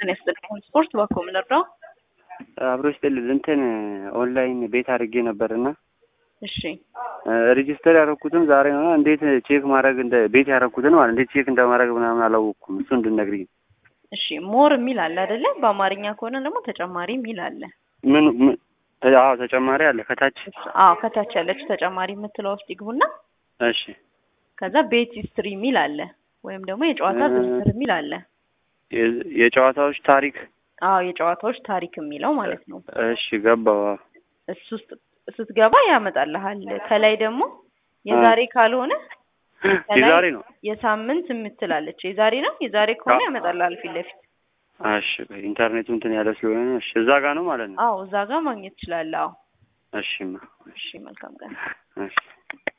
ጤና ይስጥልኝ። ስፖርት ባኮ ምን ልርዳው? አብሮ ይስጥልኝ። እንትን ኦንላይን ቤት አድርጌ ነበርና እሺ ሬጂስተር ያደረኩትም ዛሬ ነው። እንዴት ቼክ ማድረግ እንደ ቤት ያደረኩትን ማለት እንዴት ቼክ እንደማድረግ ምናምን አላወቅኩም። እሱ እንድነግሪኝ። እሺ ሞር የሚል አለ አይደለ? በአማርኛ ከሆነ ደግሞ ተጨማሪ የሚል አለ። ምን ምን- አዎ ተጨማሪ አለ ከታች። አዎ ከታች ያለችው ተጨማሪ የምትለው ውስጥ ይግቡና እሺ ከዛ ቤት ሂስትሪ የሚል አለ ወይም ደግሞ የጨዋታ እ- ዝርዝር የሚል አለ። የ- የጨዋታዎች ታሪክ። አዎ የጨዋታዎች ታሪክ የሚለው ማለት ነው። እሺ ገባው። አዎ። እሱ ውስጥ ስትገባ ያመጣልሃል። ከላይ ደግሞ የዛሬ ካልሆነ ከላይ የዛሬ ነው። የሳምንት የምትላለች የዛሬ ነው። የዛሬ ከሆነ አዎ። ያመጣልሃል ፊት ለፊት። እሺ ኢንተርኔቱ እንትን ያለ ስለሆነ ነው። እሺ እዛ ጋር ነው ማለት ነው። አዎ እዛ ጋር ማግኘት ትችላለህ። አዎ እሺማ እሺ መልካም ቀን። እሺ